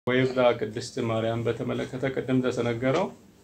ወይብላ ቅድስት ማርያም በተመለከተ ቅድም እንደተነገረው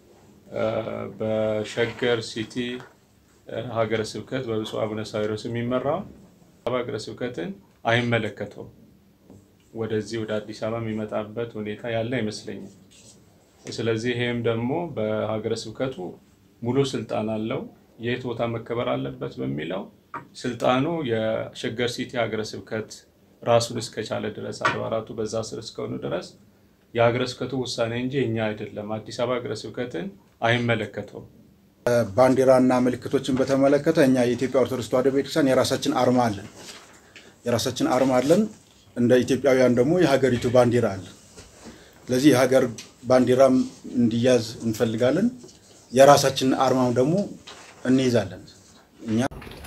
በሸገር ሲቲ ሀገረ ስብከት በብፁዕ አቡነ ሳዊሮስ የሚመራው ሀገረ ስብከትን አይመለከተውም። ወደዚህ ወደ አዲስ አበባ የሚመጣበት ሁኔታ ያለ አይመስለኝም። ስለዚህ ይሄም ደግሞ በሀገረ ስብከቱ ሙሉ ስልጣን አለው። የት ቦታ መከበር አለበት በሚለው ስልጣኑ የሸገር ሲቲ ሀገረ ስብከት ራሱን እስከቻለ ድረስ አድባራቱ በዛ ስር እስከሆኑ ድረስ የሀገረ ስብከቱ ውሳኔ እንጂ እኛ አይደለም። አዲስ አበባ ሀገረ ስብከትን አይመለከተውም። ባንዲራና ምልክቶችን በተመለከተ እኛ የኢትዮጵያ ኦርቶዶክስ ተዋሕዶ ቤተክርስቲያን የራሳችን አርማ አለን። የራሳችን አርማ አለን። እንደ ኢትዮጵያውያን ደግሞ የሀገሪቱ ባንዲራ አለ። ስለዚህ የሀገር ባንዲራም እንዲያዝ እንፈልጋለን። የራሳችን አርማም ደግሞ እንይዛለን። እኛ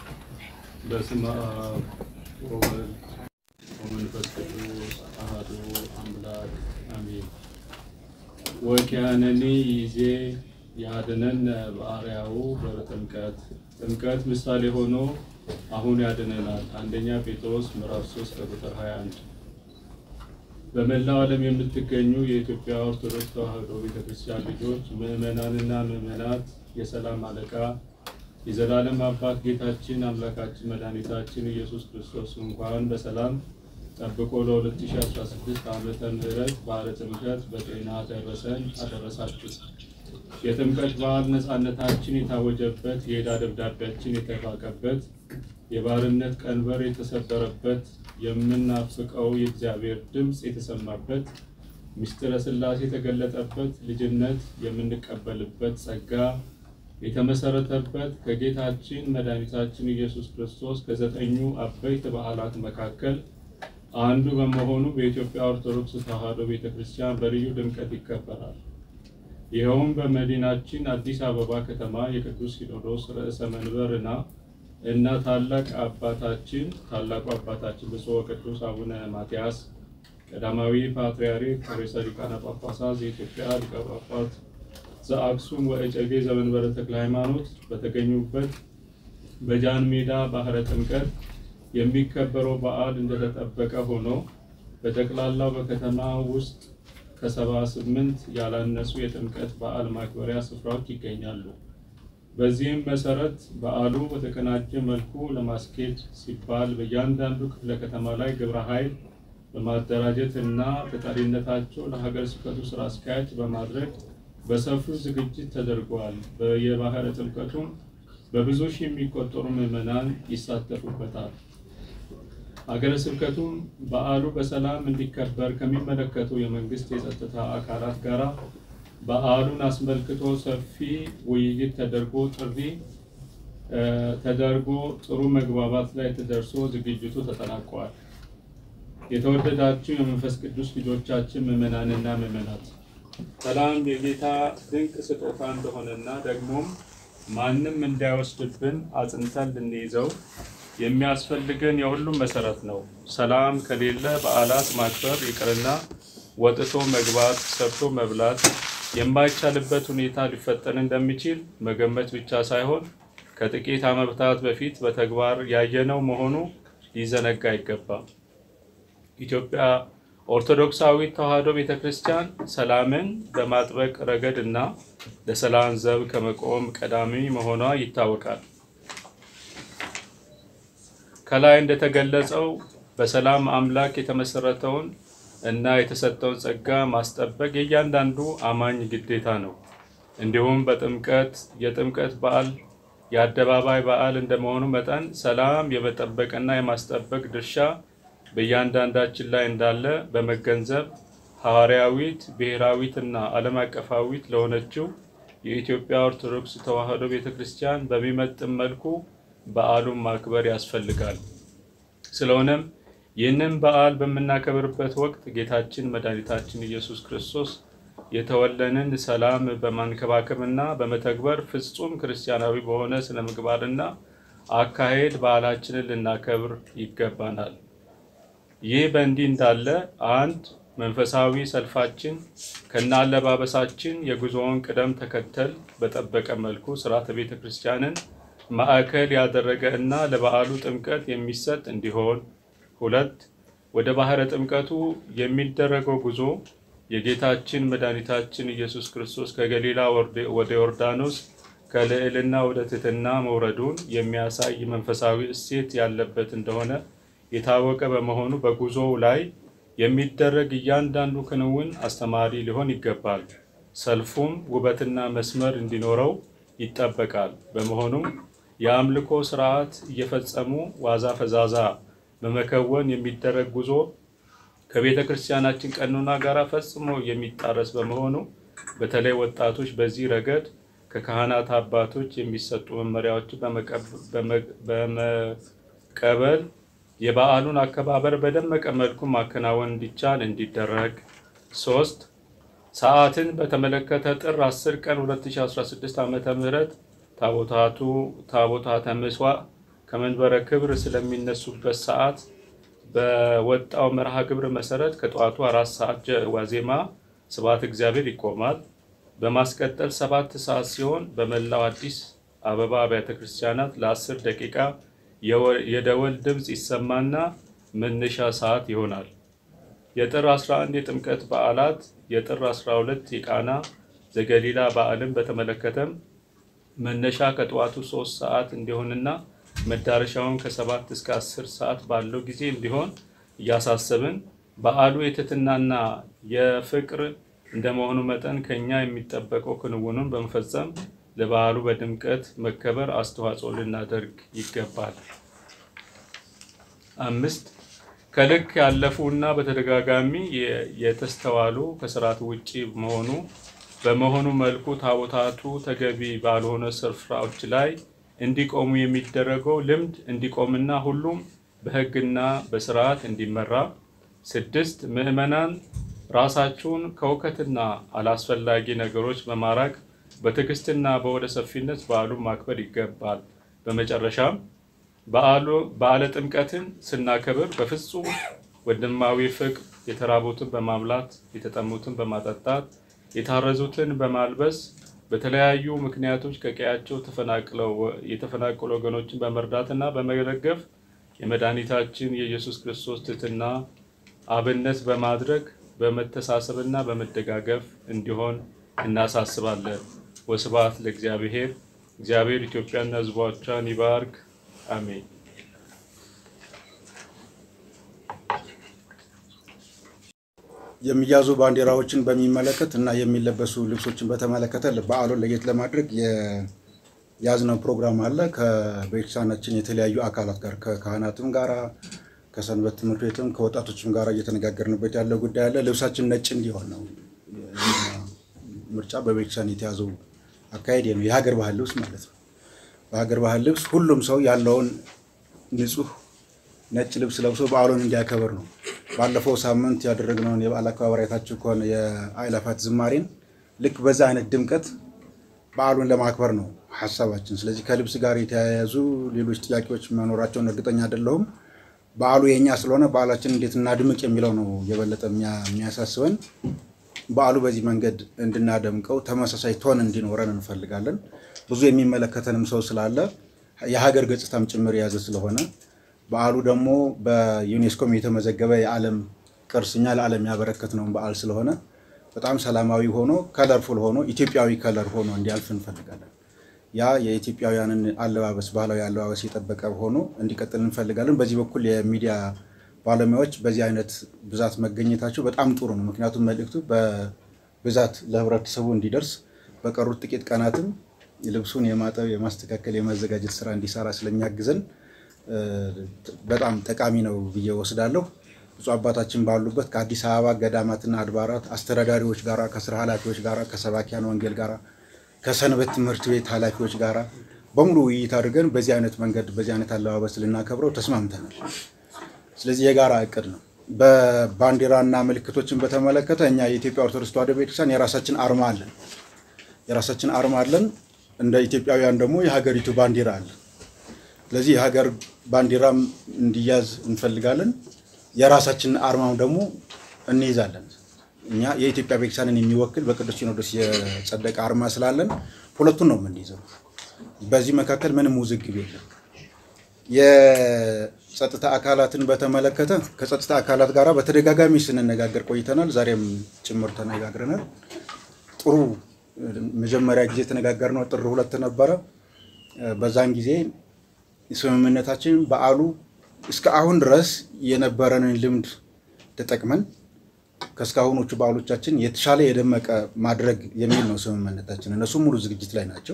በስመ አብ ወወልድ ወመንፈስ ቅዱስ አሐዱ አምላክ አሜን። ወኪያነኒ ይዜ ያድነን በአርያው በጥምቀት ጥምቀት ምሳሌ ሆኖ አሁን ያድነናል። አንደኛ ጴጥሮስ ምዕራፍ 3 ከቁጥር 21 በመላው ዓለም የምትገኙ የኢትዮጵያ ኦርቶዶክስ ተዋሕዶ ቤተክርስቲያን ልጆች ምዕመናንና ምዕመናት የሰላም አለቃ የዘላለም አባት ጌታችን አምላካችን መድኃኒታችን ኢየሱስ ክርስቶስ እንኳን በሰላም ጠብቆ ለ2016 ዓመተ ምህረት በዓለ ጥምቀት በጤና ደረሰን አደረሳችሁ። የጥምቀት በዓል ነፃነታችን የታወጀበት፣ የዕዳ ደብዳቤያችን የተፋቀበት፣ የባርነት ቀንበር የተሰበረበት፣ የምናፍቀው የእግዚአብሔር ድምፅ የተሰማበት፣ ምስጢረ ሥላሴ የተገለጠበት፣ ልጅነት የምንቀበልበት ጸጋ የተመሰረተበት ከጌታችን መድኃኒታችን ኢየሱስ ክርስቶስ ከዘጠኙ አበይት በዓላት መካከል አንዱ በመሆኑ በኢትዮጵያ ኦርቶዶክስ ተዋሕዶ ቤተ ክርስቲያን በልዩ ድምቀት ይከበራል። ይኸውም በመዲናችን አዲስ አበባ ከተማ የቅዱስ ሲኖዶስ ርዕሰ መንበርና እና ታላቅ አባታችን ታላቁ አባታችን ብፁዕ ወቅዱስ አቡነ ማትያስ ቀዳማዊ ፓትርያርክ ርዕሰ ሊቃነ ጳጳሳት የኢትዮጵያ ሊቀ ጳጳስ ዘአክሱም ወእጨጌ ዘመንበረ ተክለ ሃይማኖት በተገኙበት በጃን ሜዳ ባህረ ጥምቀት የሚከበረው በዓል እንደተጠበቀ ሆኖ በጠቅላላው በከተማ ውስጥ ከሰባ ስምንት ያላነሱ የጥምቀት በዓል ማክበሪያ ስፍራዎች ይገኛሉ። በዚህም መሰረት በዓሉ በተቀናጀ መልኩ ለማስኬድ ሲባል በእያንዳንዱ ክፍለ ከተማ ላይ ግብረ ኃይል በማደራጀት እና ተጠሪነታቸው ለሀገረ ስብከቱ ስራ አስኪያጅ በማድረግ በሰፊው ዝግጅት ተደርገዋል። የባህረ ጥምቀቱም በብዙ ሺህ የሚቆጠሩ ምዕመናን ይሳተፉበታል። ሀገረ ስብከቱም በዓሉ በሰላም እንዲከበር ከሚመለከቱ የመንግስት የጸጥታ አካላት ጋር በዓሉን አስመልክቶ ሰፊ ውይይት ተደርጎ ጥሪ ተደርጎ ጥሩ መግባባት ላይ ተደርሶ ዝግጅቱ ተጠናቋል። የተወደዳችሁ የመንፈስ ቅዱስ ልጆቻችን ምዕመናንና ምዕመናት ሰላም የጌታ ድንቅ ስጦታ እንደሆነና ደግሞም ማንም እንዳይወስድብን አጽንተን ልንይዘው የሚያስፈልገን የሁሉም መሰረት ነው። ሰላም ከሌለ በዓላት ማክበር ይቅርና ወጥቶ መግባት፣ ሰርቶ መብላት የማይቻልበት ሁኔታ ሊፈጠር እንደሚችል መገመት ብቻ ሳይሆን ከጥቂት ዓመታት በፊት በተግባር ያየነው መሆኑ ሊዘነጋ አይገባም። ኢትዮጵያ ኦርቶዶክሳዊት ተዋሕዶ ቤተ ክርስቲያን ሰላምን በማጥበቅ ረገድ እና ለሰላም ዘብ ከመቆም ቀዳሚ መሆኗ ይታወቃል። ከላይ እንደተገለጸው በሰላም አምላክ የተመሰረተውን እና የተሰጠውን ጸጋ ማስጠበቅ የእያንዳንዱ አማኝ ግዴታ ነው። እንዲሁም በጥምቀት የጥምቀት በዓል የአደባባይ በዓል እንደመሆኑ መጠን ሰላም የመጠበቅና የማስጠበቅ ድርሻ በእያንዳንዳችን ላይ እንዳለ በመገንዘብ ሐዋርያዊት ብሔራዊትና ዓለም አቀፋዊት ለሆነችው የኢትዮጵያ ኦርቶዶክስ ተዋሕዶ ቤተ ክርስቲያን በሚመጥን መልኩ በዓሉን ማክበር ያስፈልጋል። ስለሆነም ይህንን በዓል በምናከብርበት ወቅት ጌታችን መድኃኒታችን ኢየሱስ ክርስቶስ የተወለንን ሰላም በማንከባከብና በመተግበር ፍጹም ክርስቲያናዊ በሆነ ስነ ምግባርና አካሄድ በዓላችንን ልናከብር ይገባናል። ይህ በእንዲህ እንዳለ አንድ መንፈሳዊ ሰልፋችን ከነ አለባበሳችን የጉዞውን ቅደም ተከተል በጠበቀ መልኩ ስርዓተ ቤተ ክርስቲያንን ማዕከል ያደረገ እና ለበዓሉ ጥምቀት የሚሰጥ እንዲሆን፣ ሁለት ወደ ባህረ ጥምቀቱ የሚደረገው ጉዞ የጌታችን መድኃኒታችን ኢየሱስ ክርስቶስ ከገሊላ ወደ ዮርዳኖስ ከልዕልና ወደ ትሕትና መውረዱን የሚያሳይ መንፈሳዊ እሴት ያለበት እንደሆነ የታወቀ በመሆኑ በጉዞው ላይ የሚደረግ እያንዳንዱ ክንውን አስተማሪ ሊሆን ይገባል። ሰልፉም ውበትና መስመር እንዲኖረው ይጠበቃል። በመሆኑም የአምልኮ ስርዓት እየፈጸሙ ዋዛ ፈዛዛ በመከወን የሚደረግ ጉዞ ከቤተ ክርስቲያናችን ቀኖና ጋር ፈጽሞ የሚጣረስ በመሆኑ በተለይ ወጣቶች በዚህ ረገድ ከካህናት አባቶች የሚሰጡ መመሪያዎችን በመቀበል የበዓሉን አከባበር በደመቀ መልኩ ማከናወን እንዲቻል እንዲደረግ። ሶስት ሰዓትን በተመለከተ ጥር 10 ቀን 2016 ዓ.ም ታቦታቱ ታቦታተ ምሥዋዕ ከመንበረ ክብር ስለሚነሱበት ሰዓት በወጣው መርሃ ግብር መሰረት ከጠዋቱ አራት ሰዓት ዋዜማ ስብሐተ እግዚአብሔር ይቆማል። በማስቀጠል ሰባት ሰዓት ሲሆን በመላው አዲስ አበባ አብያተ ክርስቲያናት ለአስር ደቂቃ የደወል ድምፅ ይሰማና መነሻ ሰዓት ይሆናል። የጥር 11 የጥምቀት በዓላት፣ የጥር 12 የቃና ዘገሊላ በዓልን በተመለከተም መነሻ ከጠዋቱ ሶስት ሰዓት እንዲሆንና መዳረሻውን ከሰባት እስከ አስር ሰዓት ባለው ጊዜ እንዲሆን እያሳሰብን በዓሉ የትህትናና የፍቅር እንደመሆኑ መጠን ከኛ የሚጠበቀው ክንውኑን በመፈጸም ለበዓሉ በድምቀት መከበር አስተዋጽኦ ልናደርግ ይገባል። አምስት ከልክ ያለፉ እና በተደጋጋሚ የተስተዋሉ ከስርዓት ውጪ መሆኑ በመሆኑ መልኩ ታቦታቱ ተገቢ ባልሆነ ስፍራዎች ላይ እንዲቆሙ የሚደረገው ልምድ እንዲቆምና ሁሉም በሕግና በስርዓት እንዲመራ። ስድስት ምዕመናን ራሳቸውን ከውከትና አላስፈላጊ ነገሮች በማራቅ በትዕግስትና በወደ ሰፊነት በዓሉን ማክበር ይገባል። በመጨረሻም በዓለ ጥምቀትን ስናከብር በፍጹም ወንድማዊ ፍቅር የተራቡትን በማብላት የተጠሙትን በማጠጣት የታረዙትን በማልበስ በተለያዩ ምክንያቶች ከቀያቸው የተፈናቀሉ ወገኖችን በመርዳትና በመደገፍ የመድኃኒታችን የኢየሱስ ክርስቶስ ትሕትና አብነት በማድረግ በመተሳሰብና በመደጋገፍ እንዲሆን እናሳስባለን። ወስብሐት ለእግዚአብሔር። እግዚአብሔር ኢትዮጵያና ሕዝቦቿን ይባርክ። አሜን። የሚያዙ ባንዲራዎችን በሚመለከት እና የሚለበሱ ልብሶችን በተመለከተ በዓሉን ለየት ለማድረግ የያዝነው ፕሮግራም አለ። ከቤተክርስቲያናችን የተለያዩ አካላት ጋር ከካህናትም ጋራ ከሰንበት ትምህርት ቤትም ከወጣቶችም ጋር እየተነጋገርንበት ያለው ጉዳይ አለ። ልብሳችን ነጭ እንዲሆን ነው ምርጫ በቤተክርስቲያን የተያዘው አካሄድ ነው። የሀገር ባህል ልብስ ማለት ነው። በሀገር ባህል ልብስ ሁሉም ሰው ያለውን ንጹህ ነጭ ልብስ ለብሶ በዓሉን እንዲያከብር ነው። ባለፈው ሳምንት ያደረግነውን የበዓል አከባበር አይታችሁ ከሆነ የአእላፋት ዝማሬን ልክ በዛ አይነት ድምቀት በዓሉን ለማክበር ነው ሀሳባችን። ስለዚህ ከልብስ ጋር የተያያዙ ሌሎች ጥያቄዎች መኖራቸውን እርግጠኛ አይደለሁም። በዓሉ የእኛ ስለሆነ በዓላችን እንዴት እናድምቅ የሚለው ነው የበለጠ የሚያሳስበን። በዓሉ በዚህ መንገድ እንድናደምቀው ተመሳሳይ ቶን እንዲኖረን እንፈልጋለን። ብዙ የሚመለከተንም ሰው ስላለ የሀገር ገጽታም ጭምር የያዘ ስለሆነ በዓሉ ደግሞ በዩኔስኮም የተመዘገበ የዓለም ቅርስ እኛ ለዓለም ያበረከትነውን በዓል ስለሆነ በጣም ሰላማዊ ሆኖ ከለርፉል ሆኖ ኢትዮጵያዊ ከለር ሆኖ እንዲያልፍ እንፈልጋለን። ያ የኢትዮጵያውያንን አለባበስ ባህላዊ አለባበስ የጠበቀ ሆኖ እንዲቀጥል እንፈልጋለን። በዚህ በኩል የሚዲያ ባለሙያዎች በዚህ አይነት ብዛት መገኘታቸው በጣም ጥሩ ነው። ምክንያቱም መልእክቱ በብዛት ለህብረተሰቡ እንዲደርስ በቀሩት ጥቂት ቀናትም ልብሱን የማጠብ የማስተካከል፣ የማዘጋጀት ስራ እንዲሰራ ስለሚያግዘን በጣም ጠቃሚ ነው ብዬ ወስዳለሁ። ብፁዕ አባታችን ባሉበት ከአዲስ አበባ ገዳማትና አድባራት አስተዳዳሪዎች ጋራ፣ ከስራ ኃላፊዎች ጋራ፣ ከሰባኪያን ወንጌል ጋራ፣ ከሰንበት ትምህርት ቤት ኃላፊዎች ጋራ በሙሉ ውይይት አድርገን በዚህ አይነት መንገድ በዚህ አይነት አለባበስ ልናከብረው ተስማምተናል። ስለዚህ የጋራ እቅድ ነው። በባንዲራና ምልክቶችን በተመለከተ እኛ የኢትዮጵያ ኦርቶዶክስ ተዋሕዶ ቤተክርስቲያን የራሳችን አርማ አለን። የራሳችን አርማ አለን። እንደ ኢትዮጵያውያን ደግሞ የሀገሪቱ ባንዲራ አለ። ስለዚህ የሀገር ባንዲራም እንዲያዝ እንፈልጋለን። የራሳችን አርማም ደግሞ እንይዛለን። እኛ የኢትዮጵያ ቤተክርስቲያንን የሚወክል በቅዱስ ሲኖዶስ የጸደቀ አርማ ስላለን ሁለቱን ነው የምንይዘው። በዚህ መካከል ምንም ውዝግብ የለም። ጸጥታ አካላትን በተመለከተ ከጸጥታ አካላት ጋር በተደጋጋሚ ስንነጋገር ቆይተናል። ዛሬም ጭምር ተነጋግረናል። ጥሩ መጀመሪያ ጊዜ የተነጋገርነው ጥር ሁለት ነበረ። በዛን ጊዜ ስምምነታችን በዓሉ እስከ አሁን ድረስ የነበረንን ልምድ ተጠቅመን ከእስካሁኖቹ በዓሎቻችን የተሻለ የደመቀ ማድረግ የሚል ነው ስምምነታችን። እነሱ ሙሉ ዝግጅት ላይ ናቸው።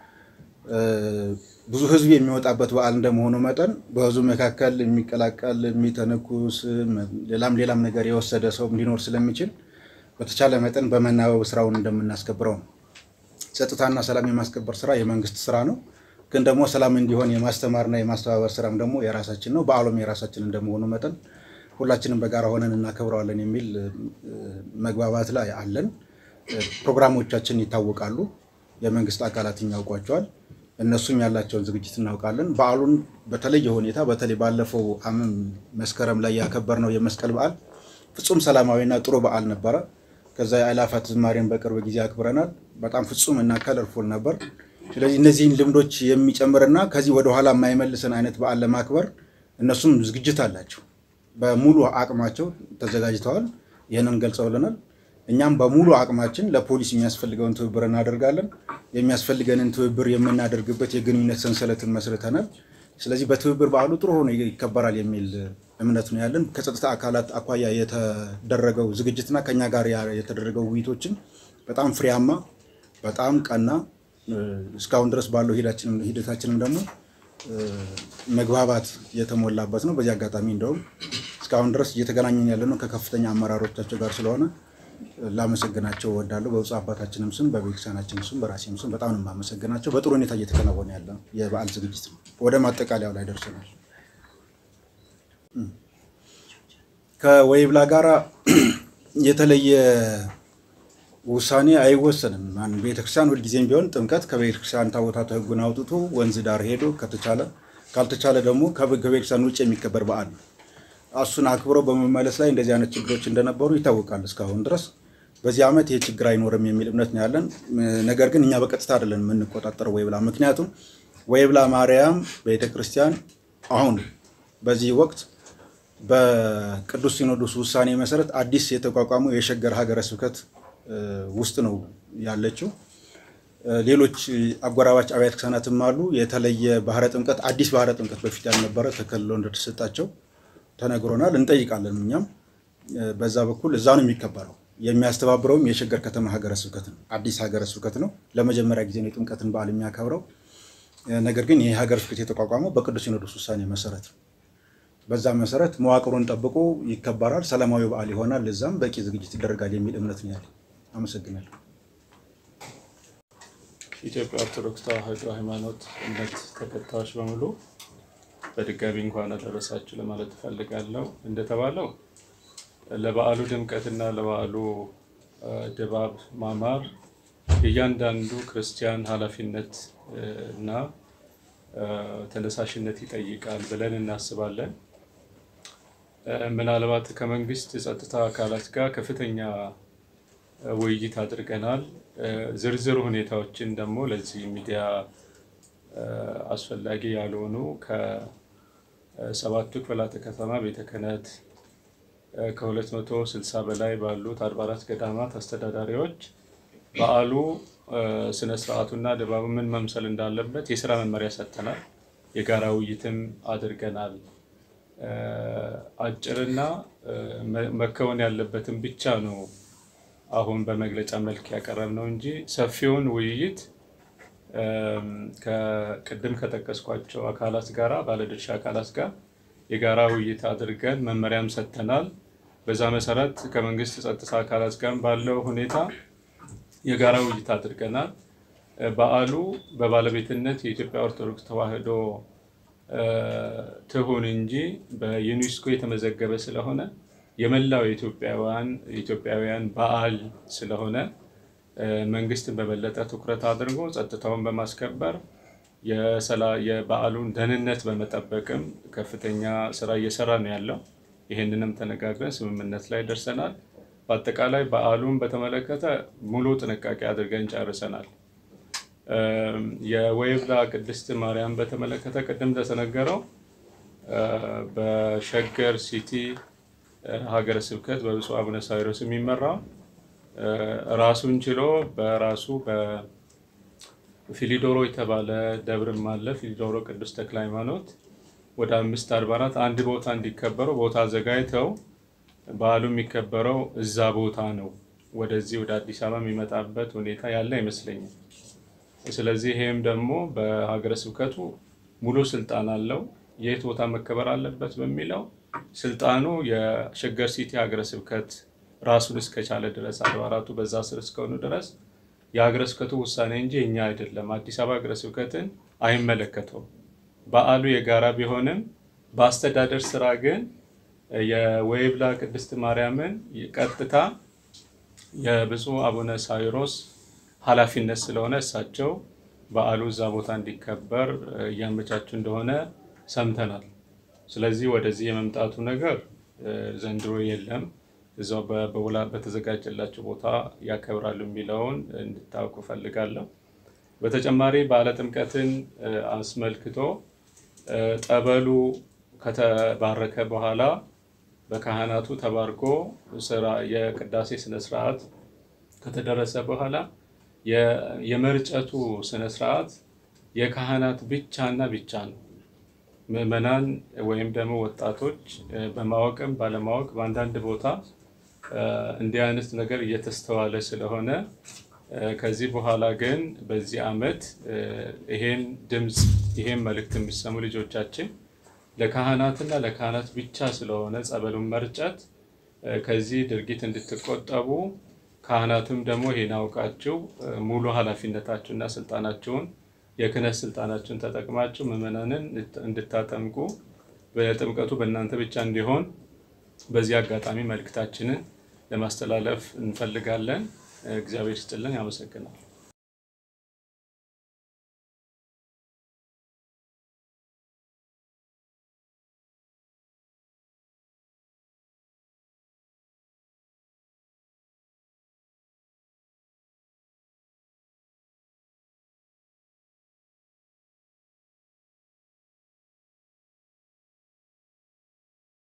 ብዙ ሕዝብ የሚወጣበት በዓል እንደመሆኑ መጠን በሕዝቡ መካከል የሚቀላቀል የሚተነኩስ፣ ሌላም ሌላም ነገር የወሰደ ሰው ሊኖር ስለሚችል በተቻለ መጠን በመናበብ ስራውን እንደምናስከብረው ነው። ጸጥታና ሰላም የማስከበር ስራ የመንግስት ስራ ነው። ግን ደግሞ ሰላም እንዲሆን የማስተማርና የማስተባበር ስራም ደግሞ የራሳችን ነው። በዓሉም የራሳችን እንደመሆኑ መጠን ሁላችንም በጋራ ሆነን እናከብረዋለን የሚል መግባባት ላይ አለን። ፕሮግራሞቻችን ይታወቃሉ። የመንግስት አካላት ያውቋቸዋል። እነሱም ያላቸውን ዝግጅት እናውቃለን። በዓሉን በተለየ ሁኔታ በተለይ ባለፈው አመት መስከረም ላይ ያከበርነው የመስቀል በዓል ፍጹም ሰላማዊና ጥሩ በዓል ነበረ። ከዛ የአእላፋት ዝማሬን በቅርብ ጊዜ አክብረናል። በጣም ፍጹም እና ከለርፉል ነበር። ስለዚህ እነዚህን ልምዶች የሚጨምርና ከዚህ ወደኋላ የማይመልሰን አይነት በዓል ለማክበር እነሱም ዝግጅት አላቸው። በሙሉ አቅማቸው ተዘጋጅተዋል። ይህንን ገልጸውልናል። እኛም በሙሉ አቅማችን ለፖሊስ የሚያስፈልገውን ትብብር እናደርጋለን። የሚያስፈልገንን ትብብር የምናደርግበት የግንኙነት ሰንሰለትን መስርተናል። ስለዚህ በትብብር በዓሉ ጥሩ ሆኖ ይከበራል የሚል እምነት ነው ያለን። ከጸጥታ አካላት አኳያ የተደረገው ዝግጅትና ከኛ ጋር የተደረገው ውይይቶችን በጣም ፍሬያማ፣ በጣም ቀና እስካሁን ድረስ ባለው ሂደታችንም ደግሞ መግባባት የተሞላበት ነው። በዚህ አጋጣሚ እንደውም እስካሁን ድረስ እየተገናኘን ያለ ነው ከከፍተኛ አመራሮቻቸው ጋር ስለሆነ ላመሰግናቸው እወዳለሁ። በብፁዕ አባታችንም ስም በቤተክርስቲያናችንም ስም በራሴም ስም በጣም ነው የማመሰግናቸው። በጥሩ ሁኔታ እየተከናወነ ያለ የበዓል ዝግጅት ነው። ወደ ማጠቃለያው ላይ ደርሰናል። ከወይብላ ጋራ የተለየ ውሳኔ አይወሰንም። ቤተክርስቲያን ሁልጊዜም ቢሆን ጥምቀት ከቤተክርስቲያን ታቦታቱ ሕጉን አውጥቶ ወንዝ ዳር ሄዶ ከተቻለ ካልተቻለ ደግሞ ከቤተክርስቲያን ውጭ የሚከበር በዓል ነው። እሱን አክብረው በመመለስ ላይ እንደዚህ አይነት ችግሮች እንደነበሩ ይታወቃል። እስካሁን ድረስ በዚህ ዓመት ይህ ችግር አይኖርም የሚል እምነት ነው ያለን። ነገር ግን እኛ በቀጥታ አይደለን የምንቆጣጠረው ወይብላ። ምክንያቱም ወይብላ ማርያም ቤተክርስቲያን አሁን በዚህ ወቅት በቅዱስ ሲኖዶስ ውሳኔ መሰረት አዲስ የተቋቋመው የሸገር ሀገረ ስብከት ውስጥ ነው ያለችው። ሌሎች አጎራባች አብያተ ክርስቲያናትም አሉ። የተለየ ባህረ ጥምቀት አዲስ ባህረ ጥምቀት በፊት ያልነበረ ተከልሎ እንደተሰጣቸው ተነግሮናል። እንጠይቃለን። እኛም በዛ በኩል እዛ ነው የሚከበረው። የሚያስተባብረውም የሸገር ከተማ ሀገረ ስብከት ነው። አዲስ ሀገረ ስብከት ነው። ለመጀመሪያ ጊዜ ነው የጥምቀትን በዓል የሚያከብረው። ነገር ግን ይህ ሀገረ ስብከት የተቋቋመው በቅዱስ ሲኖዶስ ውሳኔ መሰረት ነው። በዛ መሰረት መዋቅሩን ጠብቆ ይከበራል። ሰላማዊ በዓል ይሆናል። እዛም በቂ ዝግጅት ይደረጋል የሚል እምነት ነው ያለኝ። አመሰግናለሁ። ኢትዮጵያ ኦርቶዶክስ ተዋሕዶ ሃይማኖት እምነት ተከታዮች በሙሉ በድጋሚ እንኳን አደረሳችሁ ለማለት እፈልጋለሁ። እንደተባለው ለበዓሉ ድምቀትና ለበዓሉ ድባብ ማማር የእያንዳንዱ ክርስቲያን ኃላፊነት እና ተነሳሽነት ይጠይቃል ብለን እናስባለን። ምናልባት ከመንግስት የጸጥታ አካላት ጋር ከፍተኛ ውይይት አድርገናል። ዝርዝር ሁኔታዎችን ደግሞ ለዚህ ሚዲያ አስፈላጊ ያልሆኑ ከሰባቱ ክፍላተ ከተማ ቤተ ክህነት ከሁለት መቶ ስልሳ በላይ ባሉት አድባራት ገዳማት አስተዳዳሪዎች በዓሉ ስነ ስርዓቱና ድባቡ ምን መምሰል እንዳለበት የስራ መመሪያ ሰጥተናል። የጋራ ውይይትም አድርገናል። አጭርና መከወን ያለበትን ብቻ ነው አሁን በመግለጫ መልክ ያቀረብነው እንጂ ሰፊውን ውይይት ከቅድም ከጠቀስኳቸው አካላት ጋር ባለድርሻ አካላት ጋር የጋራ ውይይት አድርገን መመሪያም ሰጥተናል። በዛ መሰረት ከመንግስት ጸጥታ አካላት ጋር ባለው ሁኔታ የጋራ ውይይት አድርገናል። በዓሉ በባለቤትነት የኢትዮጵያ ኦርቶዶክስ ተዋሕዶ ትሁን እንጂ በዩኔስኮ የተመዘገበ ስለሆነ የመላው የኢትዮጵያውያን የኢትዮጵያውያን በዓል ስለሆነ መንግስትን በበለጠ ትኩረት አድርጎ ጸጥታውን በማስከበር የበዓሉን ደህንነት በመጠበቅም ከፍተኛ ስራ እየሰራ ነው ያለው። ይህንንም ተነጋግረን ስምምነት ላይ ደርሰናል። በአጠቃላይ በዓሉን በተመለከተ ሙሉ ጥንቃቄ አድርገን ጨርሰናል። የወይብላ ቅድስት ማርያም በተመለከተ ቅድም እንደተነገረው በሸገር ሲቲ ሀገረ ስብከት በብፁዕ አቡነ ሳዊሮስ የሚመራው ራሱን ችሎ በራሱ በፊሊዶሮ የተባለ ደብርም አለ። ፊሊዶሮ ቅዱስ ተክለ ሃይማኖት ወደ አምስት አድባራት አንድ ቦታ እንዲከበረው ቦታ አዘጋጅተው በዓሉ የሚከበረው እዛ ቦታ ነው። ወደዚህ ወደ አዲስ አበባ የሚመጣበት ሁኔታ ያለ አይመስለኝም። ስለዚህ ይሄም ደግሞ በሀገረ ስብከቱ ሙሉ ስልጣን አለው። የት ቦታ መከበር አለበት በሚለው ስልጣኑ የሸገር ሲቲ ሀገረ ስብከት ራሱን እስከቻለ ድረስ አድባራቱ በዛ ስር እስከሆኑ ድረስ የሀገረ ስብከቱ ውሳኔ እንጂ እኛ አይደለም። አዲስ አበባ ሀገረ ስብከትን አይመለከተውም። በዓሉ የጋራ ቢሆንም በአስተዳደር ስራ ግን የወይብላ ቅድስት ማርያምን ቀጥታ የብፁዕ አቡነ ሳዊሮስ ኃላፊነት ስለሆነ እሳቸው በዓሉ እዛ ቦታ እንዲከበር እያመቻቹ እንደሆነ ሰምተናል። ስለዚህ ወደዚህ የመምጣቱ ነገር ዘንድሮ የለም። እዛው በውላ በተዘጋጀላቸው ቦታ ያከብራሉ የሚለውን እንድታውቁ ፈልጋለሁ። በተጨማሪ በዓለ ጥምቀትን አስመልክቶ ጠበሉ ከተባረከ በኋላ በካህናቱ ተባርኮ ስራ የቅዳሴ ስነስርዓት ከተደረሰ በኋላ የመርጨቱ ስነስርዓት የካህናት ብቻና ብቻ ነው። ምዕመናን ወይም ደግሞ ወጣቶች በማወቅም ባለማወቅ በአንዳንድ ቦታ እንዲህ አይነት ነገር እየተስተዋለ ስለሆነ ከዚህ በኋላ ግን በዚህ ዓመት ይሄን ድምፅ ይሄን መልእክት የሚሰሙ ልጆቻችን ለካህናትና ለካህናት ብቻ ስለሆነ ጸበሉን መርጨት ከዚህ ድርጊት እንድትቆጠቡ ካህናትም ደግሞ ይሄን አውቃችሁ ሙሉ ኃላፊነታችሁና ስልጣናችሁን የክህነት ስልጣናችሁን ተጠቅማችሁ ምዕመናንን እንድታጠምቁ በጥምቀቱ በእናንተ ብቻ እንዲሆን በዚህ አጋጣሚ መልእክታችንን ለማስተላለፍ እንፈልጋለን። እግዚአብሔር ይስጥልን። ያመሰግናል።